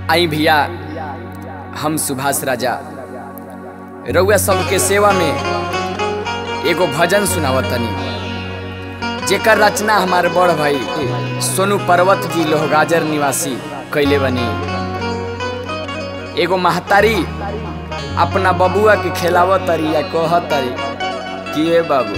आई भैया हम सुभाष राजा रउआ सबके सेवा में एगो भजन सुनावतनी जेकर रचना हमारे बड़ भाई सोनू पर्वत जी लोहगाजर निवासी कैले बनी एगो महतारी अपना बबुआ के खिलावत तरी या कहत तरी कि ए बाबू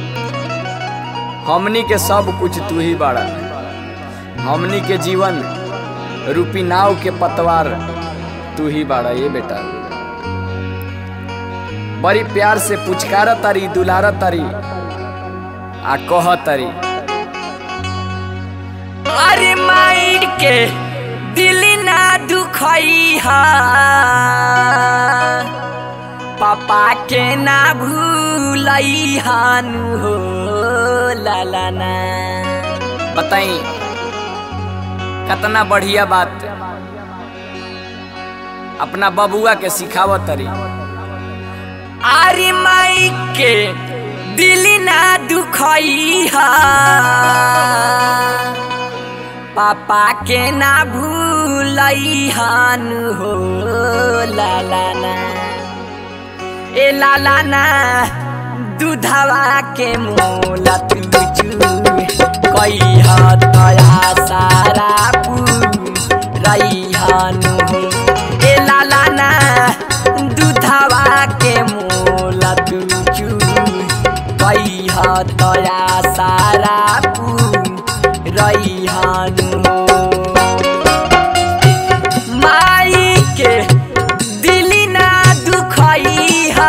हमनी के सब कुछ तू ही बाड़ा हमनी के जीवन रूपी नाव के पतवार तू ही बाड़ा ये बेटा बड़ी प्यार से पुचकार तारी दुलार तारी आ कह तारी अरे माइर के दिल ना दुखई हा पापा के ना भूलई हानु हो लाला ना बताई कितना बढ़िया बात अपना बबुआ के सिखावत तरी अरे माई के दिल ना दुखई हा पापा के ना भूलई हानु हो लाला ना ए लाला ना दूधवा के मोला तुझू कई हतया सारा रही हानु हो ए लाला ना दूधवा के मोला तुझू कई हतया सारा रही हानु हो माई के दिल ना दुखई हा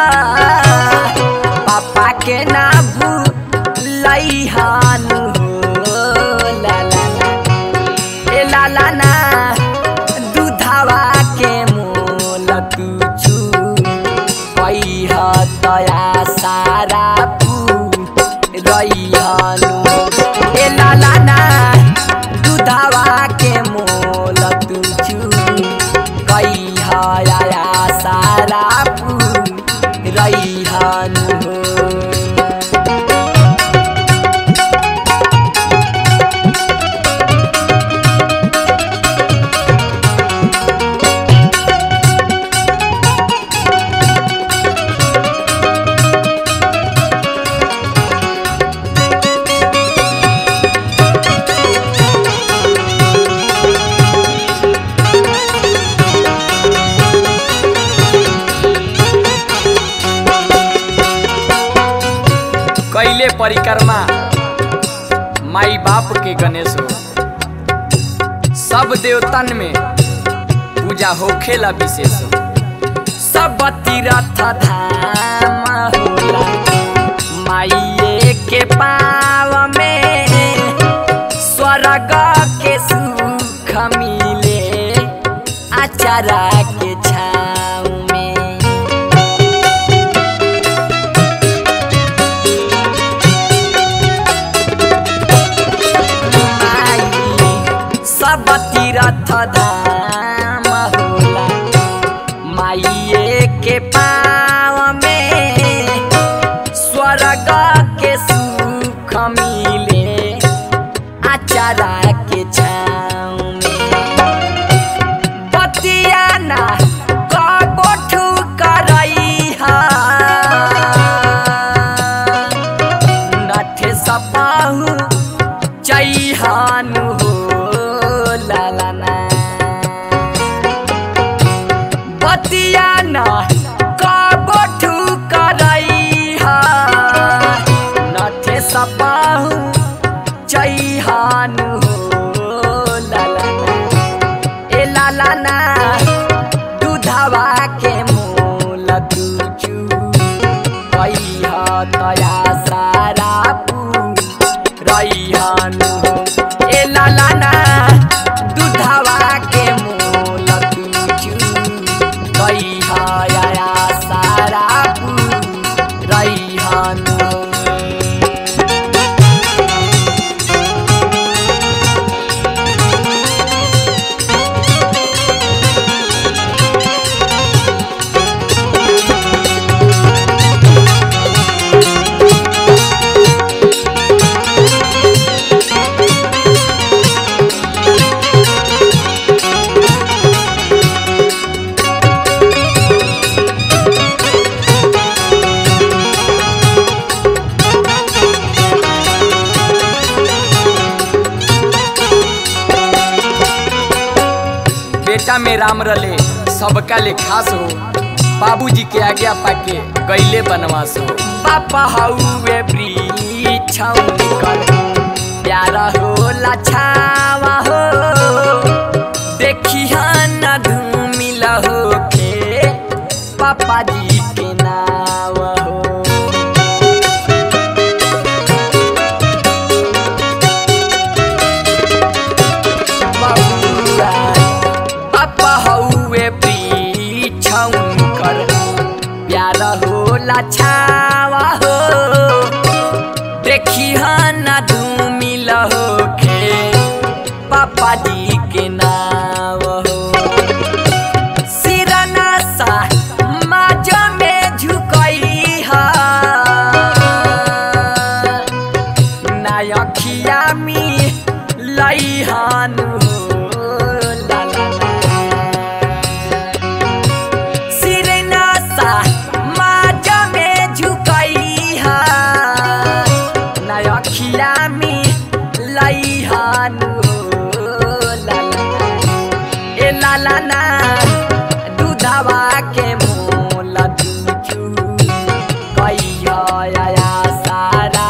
पापा के ना भूलई हानु हो लाला ना ए लाला ना दूधवा के मोल तुझू कई हतया सारा रही हानु ए लाला ना दूधवा के मोल तुझू कई हया सारा रही हानु हो कैले परिक्रमा माई बाप के गणेश हो सब देवतन में पूजा होखेला विशेष हो सब तीरथ धाम होला माइये के पाव में स्वर्ग के सुख मिले आचारा के छाव में माई सब तीरथ धाम होला माइये के पाव में स्वर्ग के सुख मिले आचारा के छाव में बतिया ना कबोठू करई हा नठे सपाहू चैहानु हो लाला ना बतिया ना कबोठू करई हा नठे सपाहू चैहानु हो लाला ना ए लाला ना दूधवा के मोल तुझू कई तया सारा रही हानु हो ए लाला ना दूधवा के मोल तुझू कई हया सारा रही हानु हो जटा में राम रले सबका ले खास हो बाबूजी के आज्ञा पाके गईले बनवास हो पापा हउए वृक्ष निकल प्यारा होला छावा हो देखी न धूमिल होके पापा जी के नाव हो बबुआ पापा हउए वृक्ष कर प्यार होला छावा हो देखी न धूमिल होके पापा जी के नाव हो सिरना सा माज में झुकई हा नायखिया मी लइहान हो ला ला ला सिरना सा माज में झुकई हा नायखिया मी लइहान हो ला ला ए ला ला ना दूधवा के मोल दूचू कहिया या सारा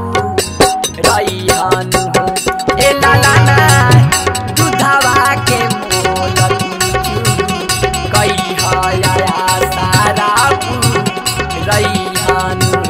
रैहन हो ए ला ला ना दूधवा के मोल दूचू कहिया या सारा रैहन हो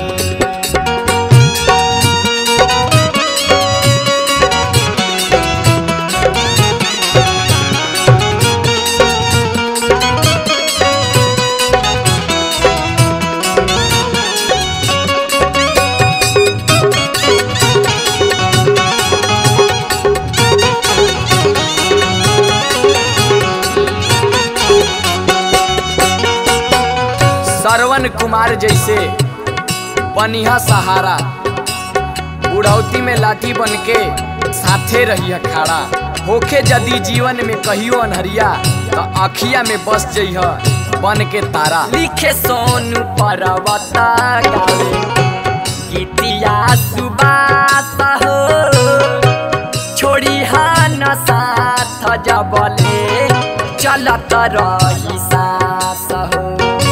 श्रवण कुमार जैसे बनिहा सहारा बुढ़ौती में लाठी बन के साथे रही खड़ा होखे यदि जीवन में कहियो अनहरिया तो अखिया में बस जइह बन के तारा लिखे सोनू पर्वत गावे गीतिया सुबास हो छोड़ी न साथ जबले चलत रही सास हो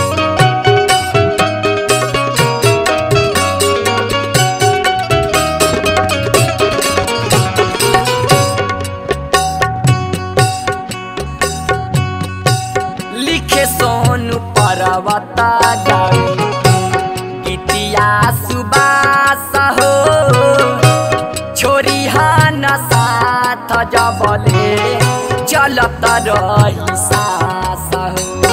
लिखे सोनू पर्वत गावे गीतिया सुबास हो छोरी न साथ जबले चलत रही सास हो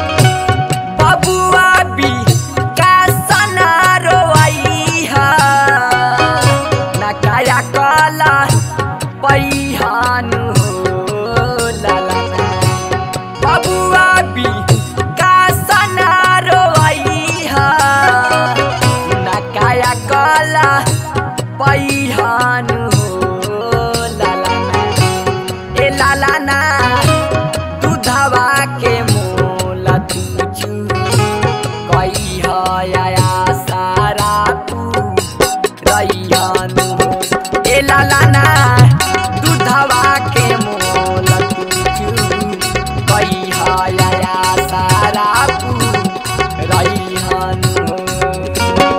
बबुआ बी का सना रोई हा ना काया कला पैहान हो ला ला ला बबुआ बी का सना रोई हा ना काया कला पैहान हो ला ला ला ए ला ला ना दूधवा के मोला तुझू कई हया सारा तू रैयान हो ए ला ला ना दूधवा के मोला तुझू कई हया सारा तू रैयान हो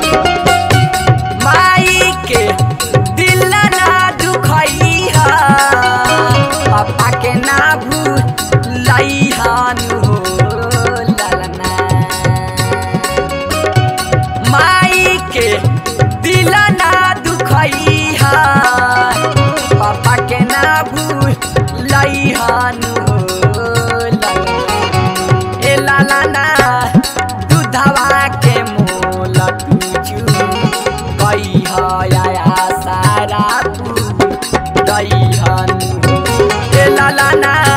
माई के दिल ना दुखई हा पापा के ना भूलई हान हो ललना माई के दिल ना दुखई हा पापा के ना भूलई हान हो ललना ए लाला ना दूधवा के मोल तुझू कई हया सारा तू दई हन ए लाला ना